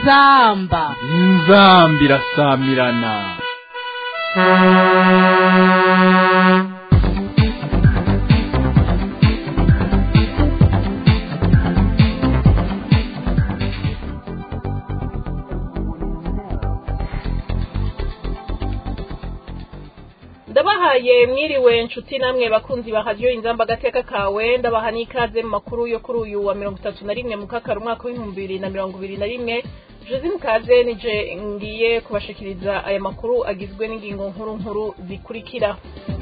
inzamba inzamba irasamirana ndabahaye mwiriwe nshuti namwe bakunzi ba radiyo inzamba agateka kawe ndabaha n'ikaze mu makuru yo kuri uyu wa mirongo itatu na rimwe mu kakaro umwaka w'ibihumbi bibiri na mirongo ibiri na rimwe jose mukaze nije ngiye kubashikiriza aya makuru agizwe n'ingingo nkuru nkuru zikurikira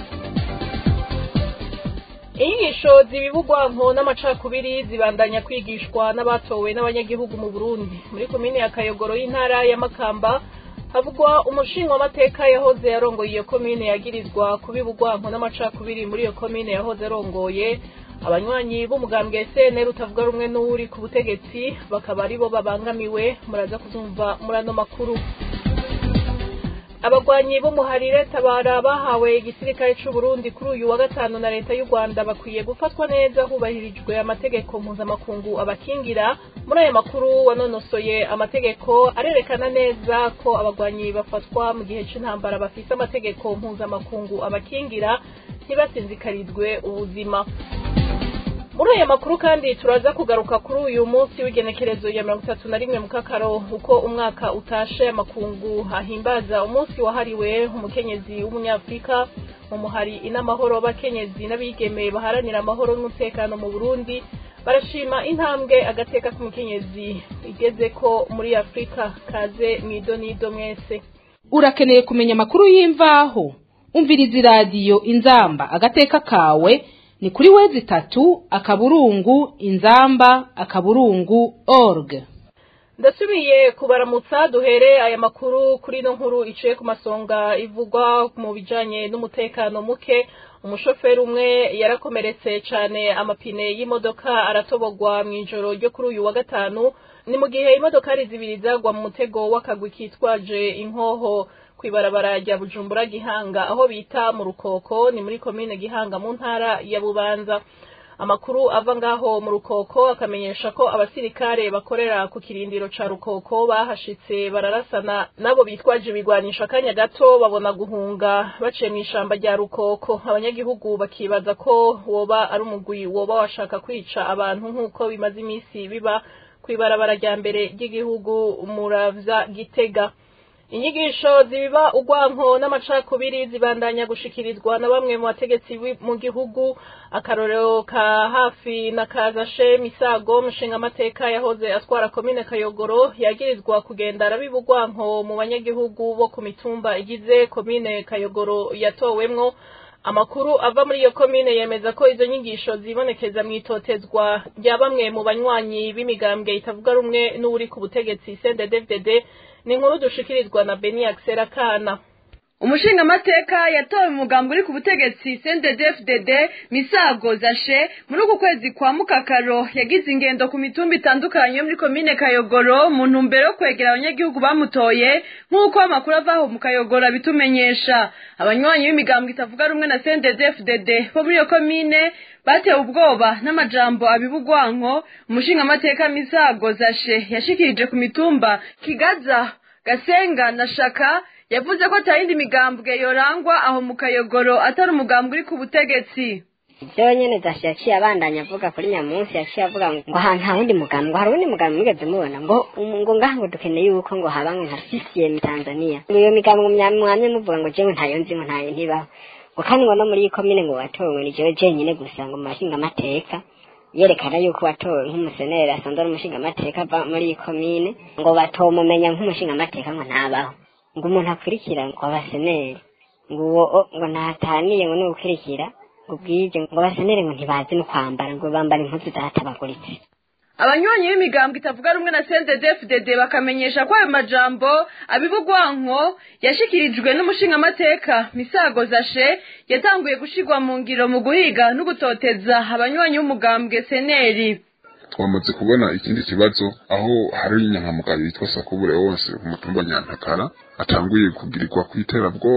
inyigisho zibibugwanko n'amacakubiri zibandanya kwigishwa n'abatowe n'abanyagihugu mu burundi muri komine ya kayogoro y'intara ya makamba havugwa umushinga w'amateka yahoze yarongoye iyo komine yagirizwa kubibugwanko n'amacakubiri muri iyo komine yahoze arongoye abanywanyi b'umugambwe SNL utavuga rumwe n'uri ku butegetsi bakaba aribo babangamiwe muraza kuzumva muri ano makuru abagwanyi b'umuharire tabara bahawe igisirikare c'u Burundi kuri uyu wa gatanu na leta y'u Rwanda bakwiye gufatwa neza hubahirijwe amategeko mpuzamakungu abakingira muri aya makuru wanonosoye amategeko arerekana neza ko abagwanyi bafatwa mu gihe c'intambara bafise amategeko mpuzamakungu abakingira ntibasinzikarizwe ubuzima muri aya makuru kandi turaza kugaruka kuri uyu munsi w'igenekerezo ya mirongo itatu na rimwe mu kakaro uko umwaka utashe amakungu ahimbaza umunsi wahariwe umukenyezi w'umunyafurika mu muhari inamahoro bakenyezi n'abigeme baharanira amahoro n'umutekano mu burundi barashima intambwe agateka k'umukenyezi igeze ko muri afurika kaze mwidonido mwese urakeneye kumenya amakuru y'imvaho umviriza iradiyo inzamba agateka kawe ni kuri wezi itatu akaburungu inzamba akaburungu org ndasubiye kubaramutsa duhere aya makuru kuri ino nkuru iciye ku masonga ivugwa mu bijanye n'umutekano muke umushoferi umwe yarakomeretse cane amapine y'imodoka aratobogwa mw'ijoro ryo kuri uyu wa gatanu ni mu gihe imodokari zibiri zagwa mu mutego w'akagwi kitwaje inkoho kwibarabara rya Bujumbura Gihanga aho bita mu Rukoko ni muri komine Gihanga mu ntara ya Bubanza amakuru ava ngaho mu Rukoko akamenyesha ko abasirikare bakorera ku kirindiro ca Rukoko bahashitse bararasana nabo bitwaje ibigwanisha akanya gato babona guhunga baciye mu ishamba rya Rukoko abanyagihugu bakibaza ko woba ari umugwi woba washaka kwica abantu nk'uko bimaze iminsi biba kwibarabara rya mbere ry'igihugu muravya Gitega inyigisho zibiba ugwanko n'amacakubiri zibandanya gushikirizwa na bamwe mu bategetsi mu gihugu akarorero ka hafi na kazashe misago mushinga amateka yahoze atwara komine kayogoro yagirizwa kugenda arabiba ugwanko mu banyagihugu bo ku mitumba igize komine kayogoro yatowemwo amakuru ava muri iyo komine yemeza ko izo nyigisho zibonekeza mw'itotezwa rya bamwe mu banywanyi b'imigambwe itavuga rumwe n'uri ku butegetsi CNDD-FDD ni inkuru dushikirizwa na Beni Axel Kana umushingamateka yatowe mu mugambi uri ku butegetsi CNDD-FDD Misago Zashe muri uku kwezi kwa Mukakaro yagize ingendo ku mitumba itandukanye yo muri komine Kayogoro mu ntumbero yo kwegera abanyagihugu bamutoye nk'uko amakuru avaho mu Kayogoro abitumenyesha abanywanyi b'imigambi itavuga rumwe na CNDD-FDD bo muri iyo komine batewe ubwoba n'amajambo abibugwanko umushingamateka Misago Zashe yashikirije ku mitumba Kigaza Gasenga na Shaka yavuze ko atayindi migambwe yorangwa aho mu kayogoro atari umugambwe uri ku butegetsi ibyo nyene zashi yaciye abandanya avuga kuri nyamunsi yaciye avuga ngo ahantu nta wundi mugambi ngo hari uwundi mugambi mwigeze mubona ngo ngo ngaha ngo dukeneye yuko ngo haba ngo nka CCM Tanzania iyo migambi mwamye muvuga ngo jewe ntayo nzi ngo ntayo ntibaho ngo kandi ngo no muri iyi komine ngo watowe ni jewe jenyine gusa ngo mu bashinga amateka yerekana yuko watowe nk'umuseneri asanzwe ari umushinga amateka ava muri iyi komine ngo batomumenya nk'umushinga amateka ngo ntabaho ngo umuntu akurikira ngo abaseneri ngo uwo ngo ntataniye ngo n'ugukurikira ngo bwije ngo abaseneri ngo ntibazi no kwambara ngo bambara impuzu zatabaguritse abanywanyi b'imigambo itavuga rumwe na CNDD-FDD bakamenyesha ko ayo majambo abibugwanko yashikirijwe n'umushingamateka Misago Zashe yatanguye gushigwa mu ngiro mu guhiga no gutoteza abanywanyi b'umugambwe seneri twamaze kubona ikindi kibazo aho hari inyankamugayo yitwa sakubure wose ku mutumba nyantakara atanguye kugirirwa kw'iterabwoba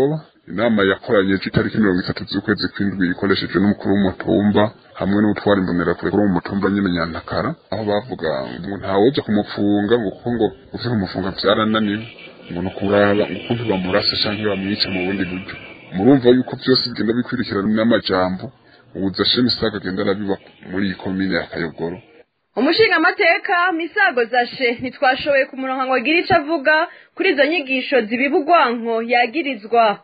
inama yakoranye itariki mirongo itatu z'ukwezi kw'indwi ikoreshejwe n'umukuru w'umutumba hamwe n'utwara imbonerakure kuri uwo mutumba nyine nyantakara aho bavuga ngo ntawoja kumufunga ngo kuko ngo uvye kumufunga vyarananiwe ngo ni ukuraba ukuntu bamurasa canke bamwica mu bundi buryo murumva yuko vyose bigenda bikwirikirana n'amajambo ubuza shema isaga agenda arabiba muri iyi komine ya kayogoro umushingamateka misago zashe ntitwashoboye kumuronka ngo agire ico avuga kuri izo nyigisho zibiba urwanko yagirizwa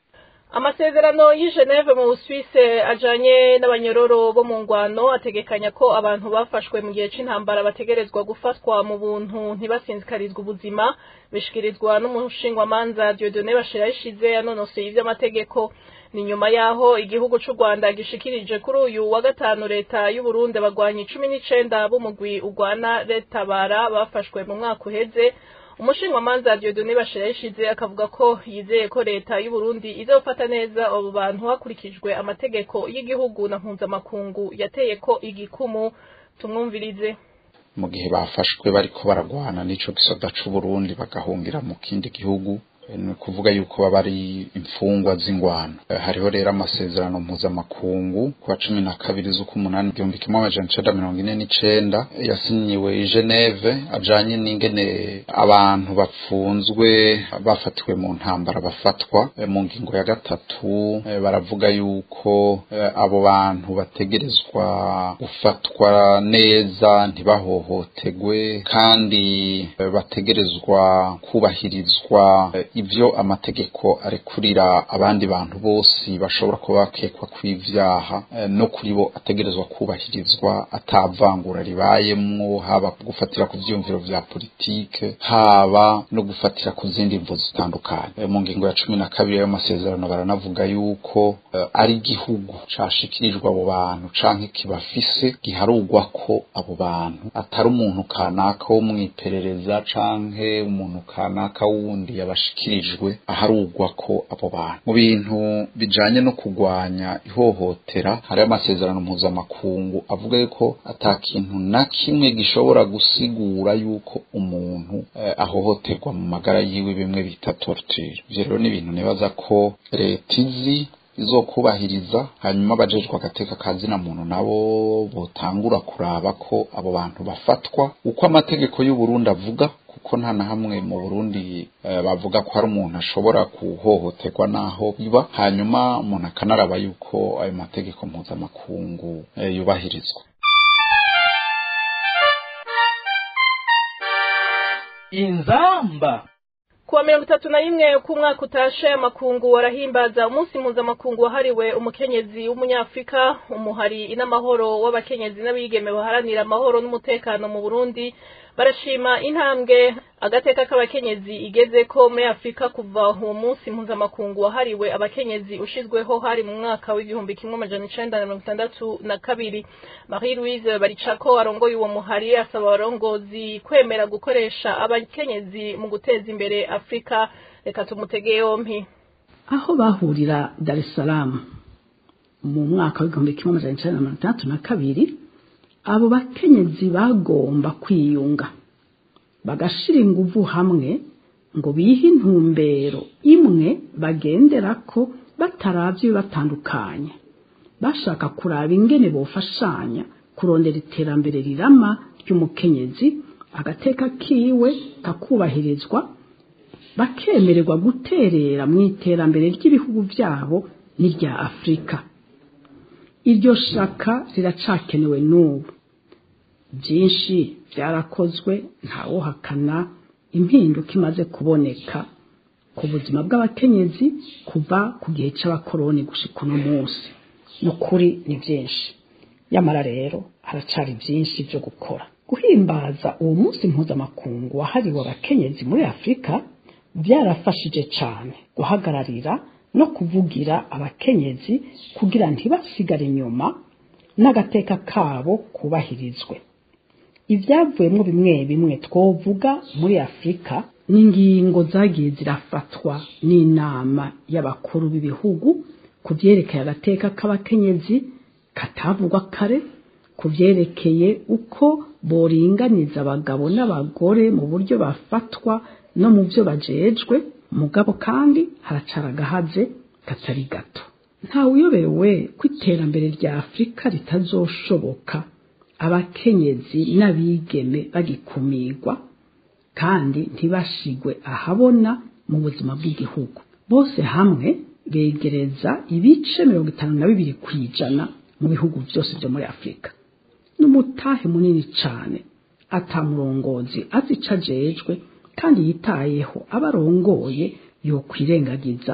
amasezerano y'i Geneve mu Busuwise ajanye n'abanyororo bo mu ngwano ategekanya ko abantu bafashwe mu gihe c'intambara bategerezwa gufatwa mu buntu ntibasinzikarizwe ubuzima bishikirizwa n'umushingwamanza Dieudonné Bashirayishize yanonoseye ivy'amategeko ni nyuma yaho igihugu c'u Rwanda gishikirije kuri uyu wa gatanu leta y'u Burundi abagwanyi cumi n'icenda b'umugwi ugwana retabara bafashwe mu mwaka uheze umushingamanza Dieudonné Bashirayishize akavuga ko yizeye ko leta y'u Burundi izofata neza abo bantu hakurikijwe amategeko y'igihugu na mpuzamakungu yateye ko igikumu tumwumvirize mu gihe bafashwe bariko baragwana n'ico gisoda c'u Burundi bagahungira mu kindi gihugu ni ukuvuga yuko baba ari imfungwa z'ingwano hariho rero amasezerano mpuzamakungu ku wa cumi na kabiri z'ukumunani igihumbi kimwe amajana icenda mirongo ine n'icenda yasinyiwe i geneve ajanye n'ingene abantu bapfunzwe bafatiwe mu ntambara bafatwa mu ngingo ya gatatu baravuga yuko abo bantu bategerezwa gufatwa neza ntibahohotegwe kandi bategerezwa kubahirizwa ivyo amategeko arekurira abandi bantu bose bashobora kuba bakekwa kw'ivyaha no kuri bo ategerezwa kubahirizwa atavangura ribayemwo haba gufatira ku vyumviro vya politike haba no gufatira ku zindi mvu zitandukanye mu ngingo ya cumi na kabiri y'ayo masezerano baranavuga yuko uh, ari igihugu cashikirijwe abo bantu canke kibafise giharugwa ko abo bantu atari umuntu kanaka wo mw'iperereza canke umuntu kanaka wundi yabashikirijwe aharugwa ko abo bantu mu bintu bijanye no kugwanya ihohotera hari amasezerano mpuzamakungu avuga yuko ata kintu na kimwe gishobora gusigura yuko umuntu eh, ahohoterwa mu magara yiwe bimwe bita torture ivyo rero ni ibintu nibaza ko leta izi izokubahiriza hanyuma abajejwe agateka kazina muntu nabo botangura kuraba ko abo bantu bafatwa uko amategeko y'u Burundi avuga kuko nta na hamwe mu Burundi uh, bavuga ko hari umuntu ashobora kuhohoterwa naho biba hanyuma umuntu akanaraba yuko ayo mategeko mpuzamakungu uh, yubahirizwa inzamba kuwa mirongo itatu na rimwe k'umwaka utashe amakungu warahimbaza umunsi mpuzamakungu wahariwe umukenyezi w'umunyafurika umuhari inamahoro w'abakenyezi n'abigeme baharanira amahoro n'umutekano mu burundi barashima intambwe agateka k'abakenyezi igeze ko muri afurika kuva uwo munsi mpuzamakungu wahariwe abakenyezi ushizweho hari mu mwaka w'igihumbi kimwe amajana icenda na mirongo itandatu na kabiri marie louise baricako arongoye uwo muhari asaba abarongozi kwemera gukoresha abakenyezi mu guteza imbere afurika reka tumutege yompi aho bahurira dar es salaam mu mwaka w'igihumbi kimwe amajana icenda na mirongo itandatu na kabiri abo bakenyezi bagomba kwiyunga bagashira inguvu hamwe ngo bihe intumbero imwe bagenderako bataravye batandukanye bashaka kuraba ingene bofashanya kurondera iterambere rirama ry'umukenyezi agateka kiwe kakubahirizwa bakemererwa guterera mu iterambere ry'ibihugu vyabo n'irya afurika iryo shaka riracakenewe n'ubu byinshi byarakozwe ntawohakana impinduka imaze kuboneka ku buzima bw'abakenyezi kuva ku gihe cy'abakoroni gushika uno munsi ni ukuri ni byinshi nyamara rero haracari byinshi byo gukora guhimbaza uwo munsi mpuzamakungu wahariwe abakenyezi muri afurika byarafashije cyane guhagararira no kuvugira abakenyezi kugira ntibasigare inyuma n'agateka kabo kubahirizwe ibyavuyemo bimwe bimwe twovuga muri afurika n'ingingo zagiye zirafatwa n'inama y'abakuru b'ibihugu ku byerekeye agateka k'abakenyezi katavugwa kare ku byerekeye uko boringaniza abagabo n'abagore mu buryo bafatwa no mu byo bajejwe mugabo kandi haracara agahaze katari gato ntawuyobewe ko iterambere rya afurika ritazoshoboka abakenyezi n'abigeme bagikumirwa kandi ntibashigwe ahabona mu buzima bw'igihugu bose hamwe begereza ibice mirongo itanu na bibiri ku ijana mu bihugu byose byo muri afurika n'umutahe munini cyane atamurongozi azi ico ajejwe kandi yitayeho abarongoye yokwirengagiza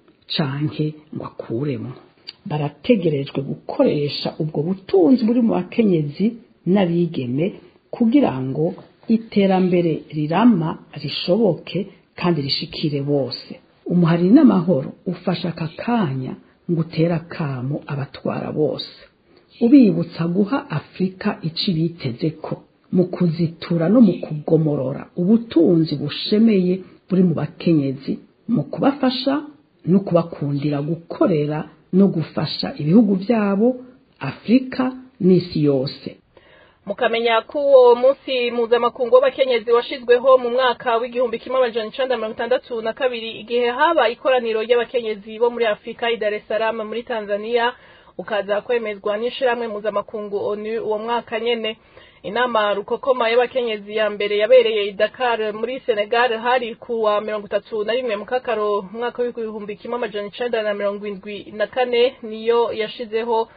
canke ngo akuremo barategerejwe gukoresha ubwo butunzi buri mu bakenyezi n'abigeme kugira ngo iterambere rirama rishoboke kandi rishikire bose umuhari n'amahoro ufasha aka kanya ngo utere akamo abatwara bose ubibutsa guha afurika ico biteze ko mu kuzitura no mu kugomorora ubutunzi bushemeye buri mu bakenyezi mu kubafasha no kubakundira gukorera no gufasha ibihugu byabo afurika n'isi yose mukamenya ko uwo munsi mpuzamakungu w'abakenyezi washizweho mu mwaka w'igihumbi kimwe amajana icenda mirongo itandatu na kabiri igihe haba ikoraniro ry'abakenyezi bo muri afurika i dar es salaam muri tanzania ukaza kwemezwa n'ishirahamwe mpuzamakungu onu uwo mwaka nyene inama rukokoma y'abakenyezi ya mbere yabereye i dakar muri senegal hari ku wa mirongo itatu na rimwe mukakaro umwaka w'ibihumbi kimwe amajana icenda na mirongo indwi na kane niyo yashizeho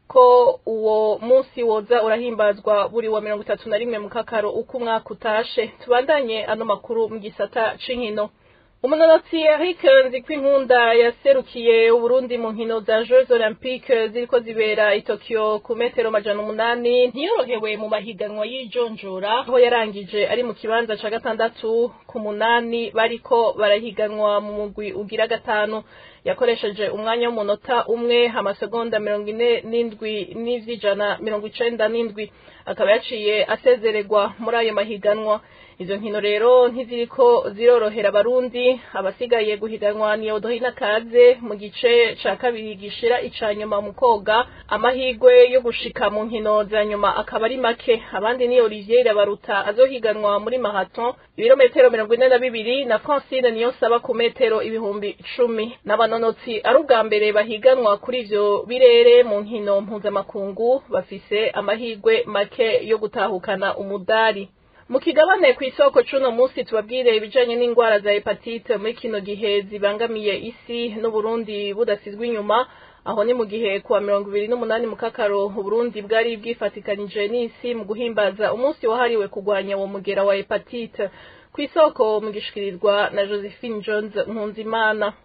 ko uwo munsi woza urahimbazwa buri wa mirongo itatu na rimwe mukakaro uko umwaka utashe tubandanye ano makuru mu gisata c'inkino umunonotsi Eric Nzikwinkunda yaserukiye Uburundi mu nkino za Jeux Olympiques ziriko zibera i Tokyo ku metero majana umunani ntiyorohewe mu mahiganwa y'ijonjora aho yarangije ari mu kibanza ca gatandatu ku munani bariko barahiganwa mu mugwi ugira gatanu yakoresheje umwanya w'umunota umwe amasegonda mirongo ine n'indwi n'ivy'ijana mirongo icenda n'indwi akaba yaciye asezererwa muri ayo mahiganwa izo nkino rero ntiziriko zirorohera abarundi abasigaye guhiganwa ni odohina kaze mu gice ca kabiri gishira ica nyuma mu koga amahigwe yo gushika mu nkino za nyuma akaba ari make abandi ni olivier irabaruta azohiganwa muri mahaton ibirometero mirongo ine na bibiri na francine niyo saba ku metero ibihumbi cumi n'abanonotsi ari ubwa mbere bahiganwa kuri ivyo birere mu nkino mpuzamakungu bafise amahigwe make yo gutahukana umudari mu kigabane ku isoko c'uno munsi tubabwire ibijanye n'ingwara za hepatite muri kino gihe zibangamiye isi n'uburundi budasizwe inyuma aho ni mu gihe kuwa mirongo ibiri n'umunani mu kakaro uburundi bwari bwifatikanije n'isi mu guhimbaza umunsi wahariwe kurwanya uwo mugera wa hepatite ku isoko mu gishikirizwa na josephine jones nkunzimana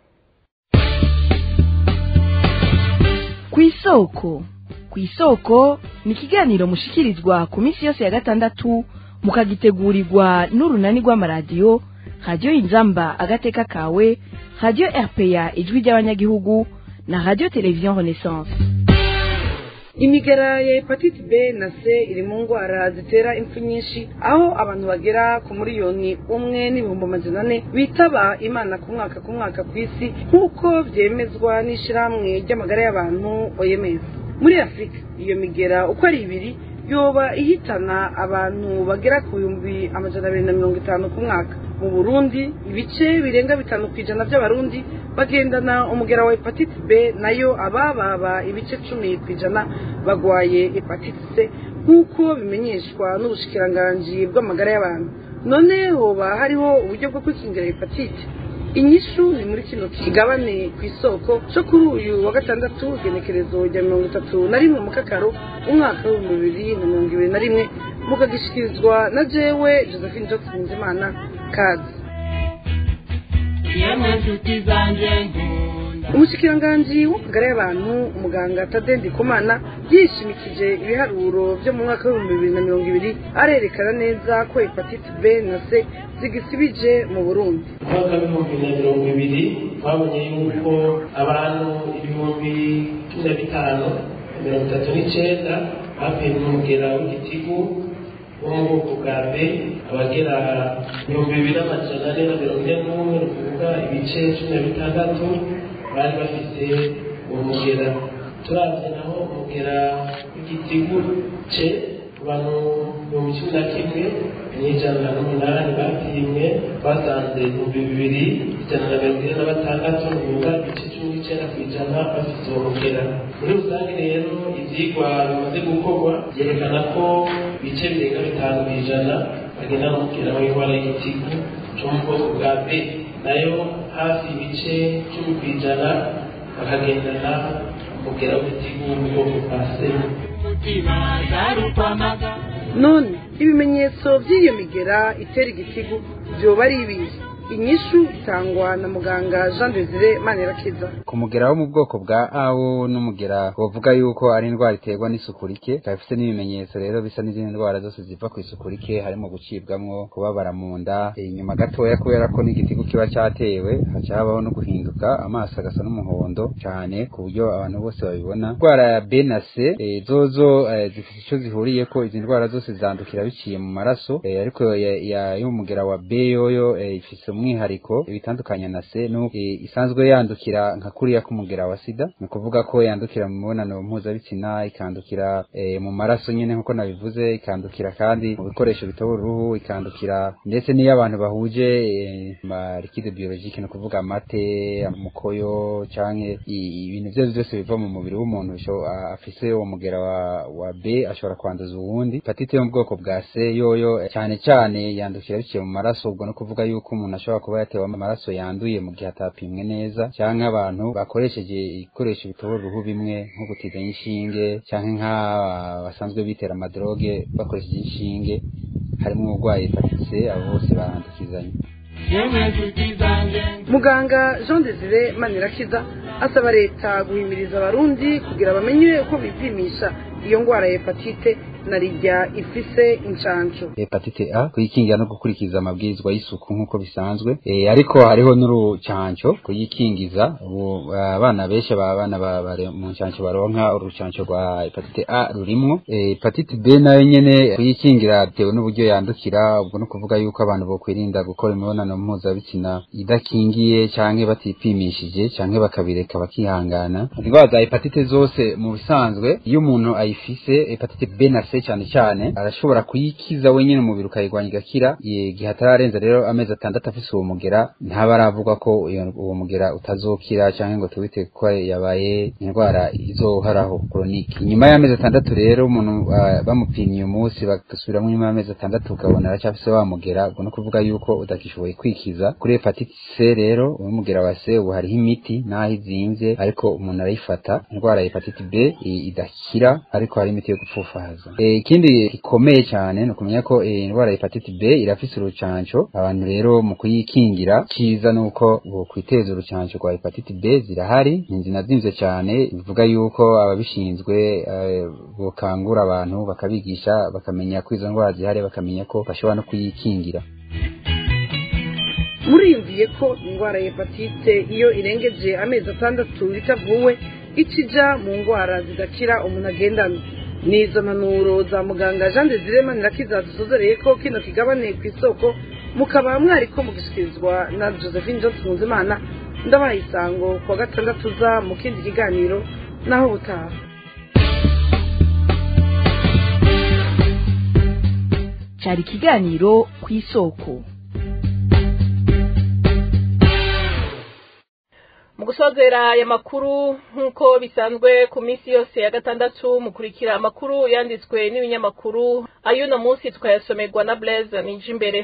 ku isoko ku isoko ni ikiganiro mushikirizwa ku minsi yose ya gatandatu mukagitegurirwa n'urunani rw'amaradiyo radiyo inzamba agateka kawe radiyo rpa ijwi ry'abanyagihugu na radiyo televiziyo renaissance imigera ya hepatite b na c iri mu ndwara zitera impfu nyinshi aho abantu bagera ku miliyoni umwe n'ibihumbi amajana ane bitaba imana ku mwaka ku mwaka ku isi nk'uko byemezwa n'ishyirahamwe ry'amagara y'abantu oms muri afurika iyo migera uko ari ibiri yoba ihitana abantu bagera ku bihumbi amajana abiri na mirongo itanu ku mwaka mu burundi ibice birenga bitanu ku ijana by'abarundi bagendana umugera wa hepatite b nayo abababa ibice cumi ku ijana bagwaye hepatite c nk'uko bimenyeshwa n'ubushikiranganji bw'amagara y'abantu none hoba hariho uburyo bwo kwikingira hepatite inyishu ni muri kino kigabane ku isoko cyo kuri uyu wa gatandatu igenekerezo rya mirongo itatu na rimwe mu kakaro umwaka w'ibihumbi bibiri na mirongo ibiri na rimwe mukagishikirizwa na jewe josephine johnson nzimana kazi umushikiranganji w'amagara y'abantu umuganga tadendi kumana yishimikije ibiharuro byo mu mwaka w'ibihumbi bibiri na mirongo ibiri arerekana neza ko hepatite b na c zigisibije mu burundi umwaka w'ibihumbi na mirongo ibiri twabonye yuko abantu ibihumbi cumi na bitanu mirongo itatu n'icenda bapimwe umugera w'igitigu wo mu bwoko bwa b abagera ibihumbi bibiri n'amajana ane na mirongo ine n'umwe ni ukuvuga ibice cumi na bitandatu bari bafite uwo mugera turavye naho umugera w'igitigu ce abantu ibihumbi cumi na kimwe n'ijana n'umunani bapimwe basanze ibihumbi bibiri ijana na mirongo ine na batandatu bivuga ibice cumi n'icyenda ku ijana bafite uwo mugera muri rusange rero ibyigwa bimaze gukorwa byerekana ko ibice birenga bitanu ku ijana bagenda n'umugera w'indwara y'igitigu cyo mu bwoko bwa b nayo hafi ibice cumi ku ijana bakagendana umugera w'igitigu wo mu bwoko bwa c none ibimenyetso by'iyo migera itera igitigu byoba ari ibihe inyishu itangwa na muganga jean desire manirakiza ku mugera wo mu bwoko bwa awo n'umugera bavuga yuko ari indwara iterwa n'isuku rike ikaba ifite n'ibimenyetso rero bisa n'izindi ndwara zose ziva ku isuku rike harimo gucibwamwo kubabara mu nda inyuma gatoya kubera ko n'igitigu kiba cyatewe haca habaho no guhinduka amaso agasa n'umuhondo cyane ku buryo abantu bose babibona indwara ya b na c eh, zozo eh, zifite icyo zihuriye ko izi ndwara zose zandukira biciye mu maraso eh, ariko ya- ya- y'umugera wa b yoyo eh, ifise umwihariko ibitandukanye na C nuko eh, isanzwe yandukira nka kuriya k'umugera wa sida ni ukuvuga ko yandukira mu mibonano mpuzabitsina ikandukira eh, mu maraso nyine nk'uko nabivuze ikandukira kandi mu bikoresho bitobora uruhu ikandukira ndetse n'iyo abantu bahuje eh, ma liquide biologique ni ukuvuga amate umukoyo canke i- ibintu byose byose biva mu mubiri w'umuntu bisho- a- afise uwo mugera wa, wa B ashobora kwanduza uwundi hepatite yo mu bwoko bwa C yoyo eh, cyane cyane yandukira biciye mu maraso ubwo no kuvuga yuko umuntu ashobora kuba yatewe amaraso yanduye mu gihe atapimwe neza cyangwa abantu bakoresheje ibikoresho bitobora uruhu bimwe nko gutiza inshinge cyangwa nk'aba basanzwe bitera amadroge bakoresheje inshinge harimo uburwayi hepatite C abo bose barandukizanya muganga jean desire manirakiza asaba leta guhimiriza abarundi kugira bamenye uko bipimisha iyo ndwara ya hepatite na rirya ifise inshanco hepatite A kuyikingira no gukurikiza amabwirizwa y'isuku nk'uko bisanzwe e, ariko hariho n'urucanco kuyikingiza ubu abana benshi aba bana ba- bari mu ncanco baronka urucanco rwa hepatite A rurimwo e, hepatite B nayo nyene kuyikingira bitewe n'uburyo yandukira ubwo no kuvuga yuko abantu bokwirinda gukora imibonano mpuzabitsina idakingiye canke batipimishije canke bakabireka bakihangana indwara za hepatite zose mu bisanzwe iyo umuntu ayifise hepatite B na C cyane cyane arashobora kuyikiza wenyine umubiri ukayirwanya igakira igihe atararenza rero amezi atandatu afise uwo mugera ntaba aravuga ko iyo- uwo mugera utazokira cyangwa ngo tubite ko yabaye indwara izohoraho koronike nyuma y'amezi atandatu rero umuntu ah, bamupimye uyu munsi bagasubiramo nyuma y'amezi atandatu ukabona aracyafise wa mugera ubwo no kuvuga yuko utakishoboye kwikiza kuri hepatite C rero uwo mugera wa C ubu hariho imiti n'aho izimvye ariko umuntu arayifata indwara ya hepatite B i- idakira ariko hari imiti yo gupfufahaza Eh, ikindi gikomeye cyane ni ukumenya ko eh, indwara ya hepatite B irafise urucanco abantu rero mu kuyikingira cyiza ni uko bokwiteza urucanco rwa hepatite B zirahari nzinazimvye cyane bivuga yuko ababishinzwe eh, bokangura abantu bakabigisha bakamenya ko izo ndwara zihari bakamenya ko bashobora no kuyikingira muriyumviye ko indwara ya hepatite iyo irengeje amezi atandatu itavuwe ikija mu ndwara zidakira umuntu agendana n'izo mpanuro za muganga jean desire manirakiza dusozereye ko kino kigabane ku isoko mukaba mwariko mugishyikirizwa na josephine johnson muzimana ndabaye isango ku wa gatandatu uza mu kindi kiganiro naho butaha cyari ikiganiro ku isoko mu gusozera aya makuru nk'uko bisanzwe ku minsi yose ya gatandatu mukurikira amakuru yanditswe n'ibinyamakuru ay'uno munsi twayasomerwa na blaise nije imbere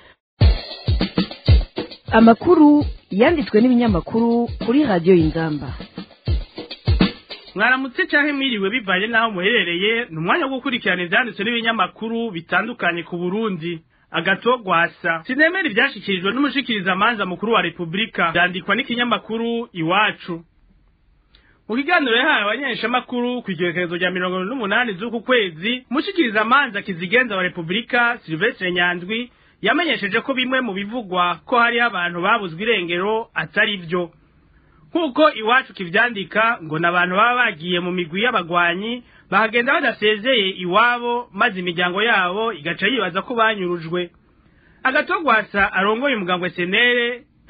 amakuru yanditswe n'ibinyamakuru kuri radiyo y'ingamba mwaramutse cyangwa mwiriwe bivanye n'aho muherereye ni umwanya wo gukurikirana ibyanditswe n'ibinyamakuru bitandukanye ku burundi agato gwasa sinemera ibyashyikirijwe n'umushikirizamanza mukuru wa repubulika byandikwa n'ikinyamakuru iwacu mu kiganiro yahawe abanyeshamakuru ku igerekezo rya mirongo n'umunani z'uku kwezi umushikirizamanza kizigenza wa repubulika silvestre nyandwi yamenyesheje ko bimwe mu bivugwa ko hariho abantu babuzwe irengero atari byo nk'uko iwacu kivyandika ngo n'abantu baba bagiye mu migwi y'abagwanyi bahagenda badasezeye iwabo maze imiryango yabo igaca yibaza ko banyurujwe agatogwasa arongoye umugambwe senere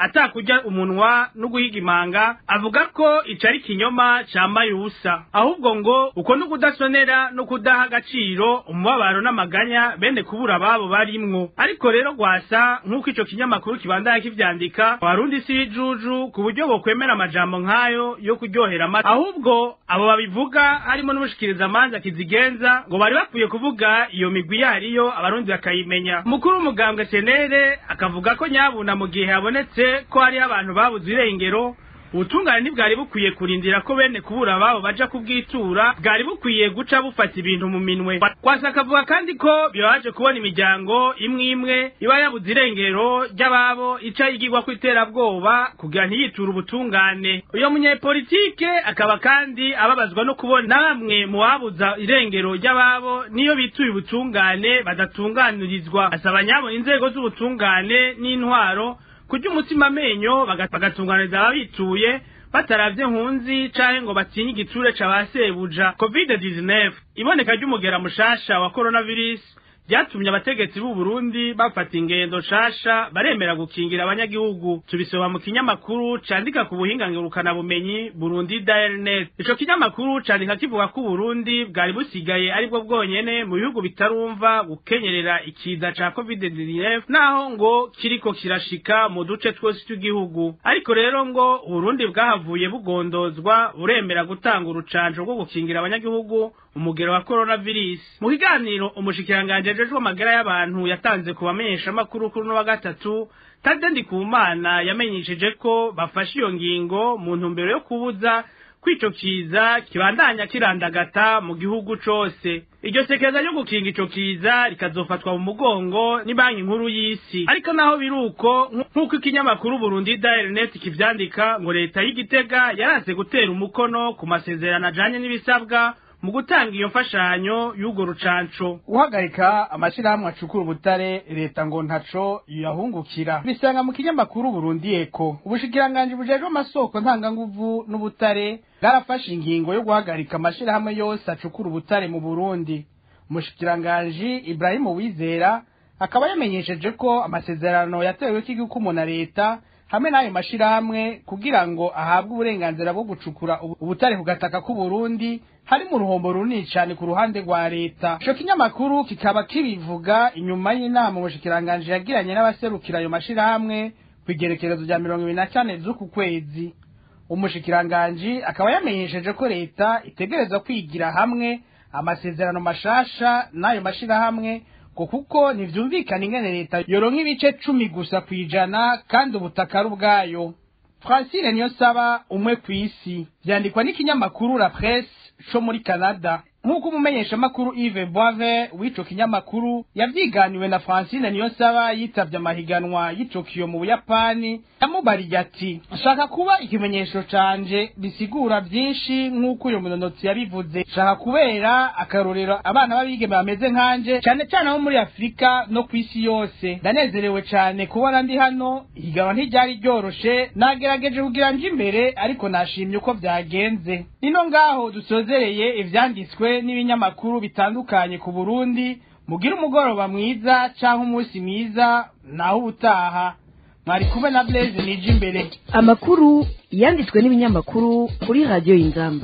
atakurya umunwa no guhiga imanga avuga ko ico ari kinyoma cambaye ubusa ahubwo ngo uko no kudasonera no kudaha agaciro umubabaro n'amaganya bene kubura ababo barimwo ariko rero gwasa nk'uko ico kinyamakuru kibandanya kivyandika warundi si bijuju ku buryo bokwemera amajambo nk'ayo yo kuryohera amata ahubwo abo babivuga harimo n'umushikiriza amanza kizigenza ngo bari bakwiye kuvuga iyo migwi yariyo abarundi bakayimenya mukuru w'umugambwe senere akavuga ko nyabuna mu gihe habonetse ko hariho abantu babuze irengero ubutungane ntibwari bukwiye kurindira ko bene kubura ababo baja kubwitura bwari bukwiye guca bufata ibintu mu minwe kwasa akavuga kandi ko bibabaje kubona imiryango imwe imwe iba yabuze irengero ry'ababo ica yigirwa ku iterabwoba kugira ntiyiture ubutungane uyo munyepolitike akaba kandi ababazwa no kubona bamwe mu babuza irengero ry'ababo niyo bituye ubutungane badatunganirizwa asaba nyabona inzego z'ubutungane n'intwaro kurya umutima amenyo bagatunganiriza ababituye bataravye nkunzi canke ngo batinye igiture c'abasebuja covid-19 iboneka ry'umugera mushasha wa coronavirus ryatumye abategetsi b'u Burundi bafata ingendo nshasha baremera gukingira abanyagihugu tubisoma mu kinyamakuru candika ku buhinga ngurukana bumenyi Burundi Dialnet ico kinyamakuru candika kivuga ko Burundi bwari busigaye aribwo bwonyene mu bihugu bitarumva gukenyerera ikiza ca COVID-19 naho ngo kiriko kirashika mu duce twose tw'igihugu ariko rero ngo Burundi bwahavuye bugondozwa buremera gutanga urucanco rwo gukingira abanyagihugu umugero wa coronavirus mu kiganiro umushikiranganje ajejwe amagara y'abantu yatanze ku bamenyesha makuru kuri no wa gatatu Tade Ndikumana yamenyesheje ko bafashe iyo ngingo mu ntumbero yo kubuza kwico kiza kibandanya kirandagata mu gihugu cose iryo sekeza ryo gukinga ico kiza rikazofatwa mu mugongo ni banki nkuru y'isi ariko naho biruko nk'uko ikinyamakuru Burundi Dialnet kivyandika ngo leta y'igitega yaranse gutera umukono ku masezerano ajanye n'ibisabwa mu gutanga iyo mfashanyo y'urwo rucanco guhagarika amashirahamwe acukura ubutare leta ngo ntaco yahungukira bisanga mu kinyamakuru Burundi Eko ubushikiranganji bujejwe amasoko ntanganguvu n'ubutare bwarafashe ingingo yo guhagarika amashirahamwe yose acukura ubutare mu Burundi umushikiranganji Ibrahim Wizera akaba yamenyesheje ko amasezerano yatewe k'igihugu na leta hamwe n'ayo mashirahamwe kugira ngo ahabwe uburenganzira bwo gucukura ubutare ku gataka k'u Burundi hari mu ruhombo runini cyane ku ruhande rwa leta ico kinyamakuru kikaba kibivuga inyuma y'inama ubushikiranganje yagiranye n'abaserukira ayo mashirahamwe ku igerekerezo rya mirongo ibiri na kane z'uku kwezi umushikiranganji akaba yamenyesheje ko leta itegereza kwigira hamwe amasezerano mashasha n'ayo mashirahamwe ngo kuko ntivyumvikana ingene leta yoronka ibice cumi gusa kwijana kandi ubutaka ari ubwayo francine niyo saba umwe kw'isi vyandikwa n'ikinyamakuru la presse co muri canada nk'uko umumenyeshamakuru Yves Boisvert w'ico kinyamakuru yavyiganiwe na Francine Niyonsaba yitavye amahiganwa y'Itokiyo mu Buyapani yamubariye ati nshaka kuba ikimenyesho canje bisigura vyinshi nk'uko uyo munonotsi yabivuze nshaka kubera akarorero abana b'abigeme bameze nkanje cane cane abo muri Afurika no kw'isi yose ndanezerewe cane kubona ndi hano ihiganwa ntiryari ryoroshe nagerageje kugira nje imbere ariko nashimye uko vyagenze nino ngaho dusozereye ivyanditswe n'ibinyamakuru bitandukanye ku Burundi mugira umugoroba mwiza canke umunsi mwiza naho ubutaha mwari kumwe na Blaise nije imbere amakuru yanditswe n'ibinyamakuru kuri radiyo y'inzamba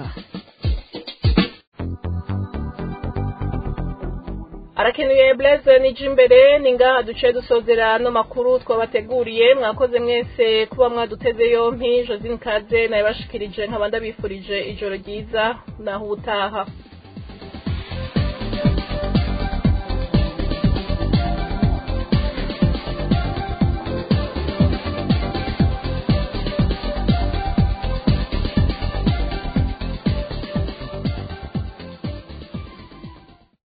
arakenuye Blaise nije imbere ni ngaha duce dusozera ano makuru twabateguriye mwakoze mwese kuba mwaduteze yompi Josine Kaze nayibashikirije nkaba ndabifurije ijoro ryiza naho ubutaha